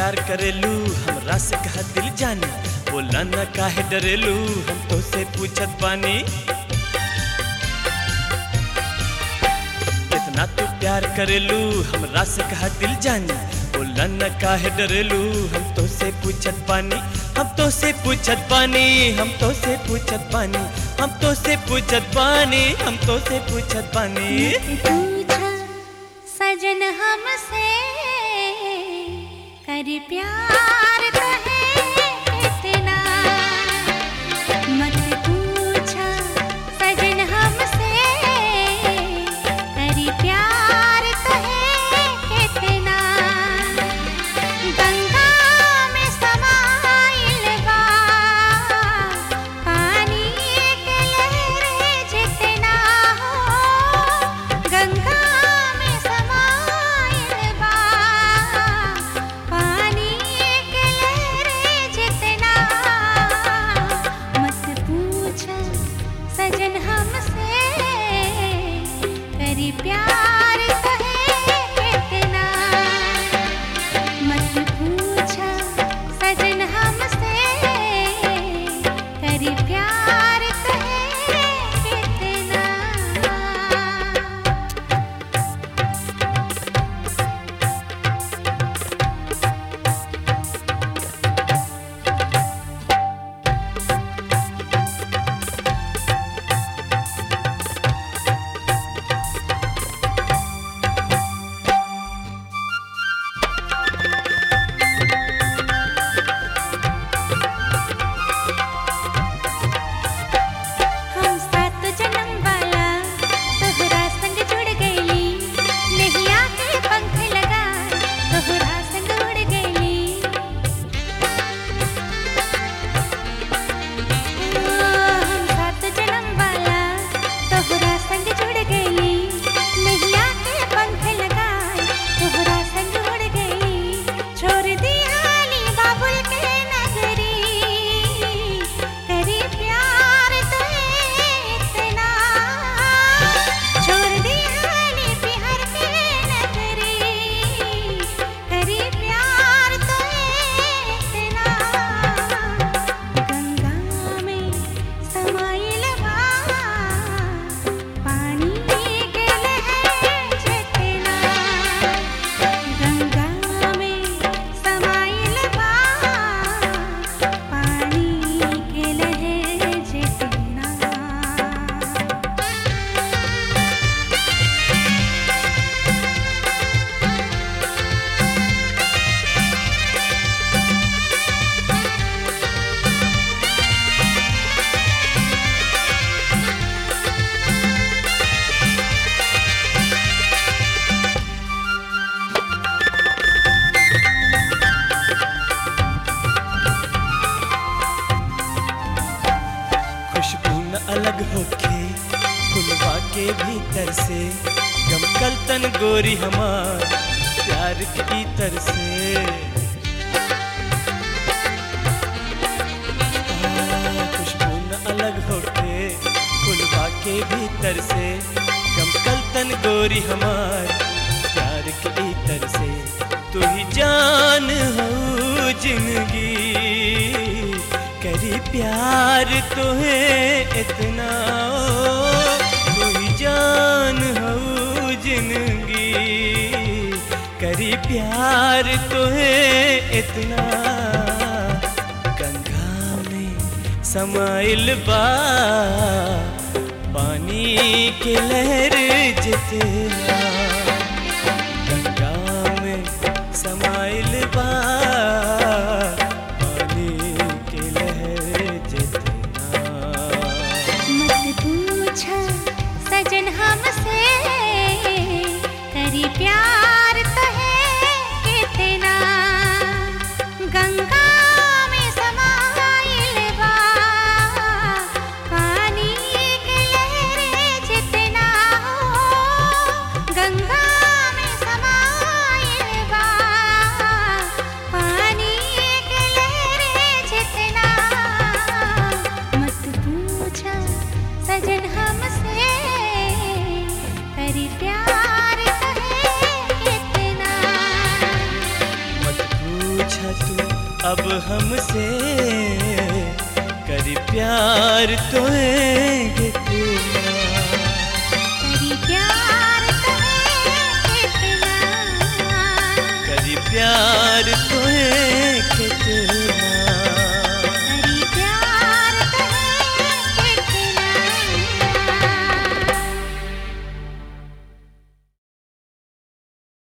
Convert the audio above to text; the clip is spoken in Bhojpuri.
प्यार करेलू हमरा से कहा दिल जानी बोला न काहे डरेलू हम तो से पूछत बानी कितना तू प्यार करेलू हमरा से कहा दिल जानी बोला न काहे डरेलू हम तो से पूछत बानी हम तो से पूछत बानी हम तो से पूछत बानी हम तो से पूछत बानी हम तो से पूछत बानी पूछा सजन हमसे कर प्यार तो है इतना मत पूछा सजन हमसे कर प्यार तो है इतना गंगा में समाइल बा पानी के लहर जितना हो गंगा में समाइल बा पानी के लहर जितना मत पूछ सजन हमसे करी प्यार तो है इतना मत पूछा सजन हमसे करी प्यार कहे कितना हम सात जन्म वाला तोहरा संग जुड़ गईली नैया के पंख लगा तोहरा संग उड़ गईली हम सात जन्म वाला तोहरा संग जुड़ गईली नैया के पंख लगा तोहरा संग उड़ गईली छोड़ दी हाली बाबुल के नगरी करी प्यार तो इतना छोड़ दी हाली बिहार के नगरी करी प्यार तो इतना गंगा में समाइल बा पानी के लहर जितना गंगा में समाइल बा पानी के लहर जितना खुशबू न अलग होके फुलवा के भीतर से गमकल तन गोरी हमार प्यार के इतर से आ, खुशबू न अलग होके फुलवा के भीतर से गमकल तन गोरी हमार प्यार के इतर से तू ही जान हो जिंदगी करी प्यार तो है इतना ओ, तू ही जान हो जिंदगी करी प्यार तो है इतना गंगा में समाइल बा पानी के लहर जितना गंगा में समाइल बा पानी के लहर जितना मत पूछा सजन हमसे करी प्यार तो है कितना गंगा में समाइल बा पानी के लहर जितना हो गंगा पूछा तू अब हमसे करी प्यार तो कितना करी प्यार तुम्हें कितना करी प्यार तो